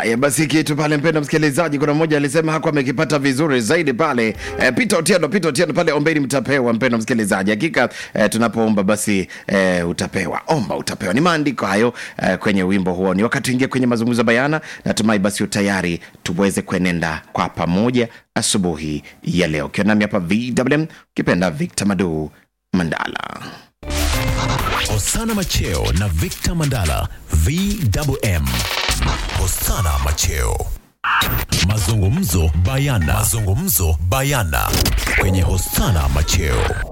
Haya basi, kitu pale, mpendo msikilizaji, kuna mmoja alisema hakuwa amekipata vizuri zaidi pale. E, Peter Otieno, Peter Otieno pale, ombeni mtapewa. Mpendo msikilizaji, hakika e, tunapoomba basi e, utapewa, omba utapewa. Ni maandiko hayo e, kwenye wimbo huo. Ni wakati ingia kwenye mazungumzo bayana. Natumai basi utayari tuweze kuenenda kwa pamoja asubuhi ya leo, ukiwa nami hapa VMM, ukipenda Victor Madu Mandala. Hosana Macheo na Victor Mandala VMM. Hosana Macheo. Mazungumzo bayana. Mazungumzo bayana kwenye Hosana Macheo.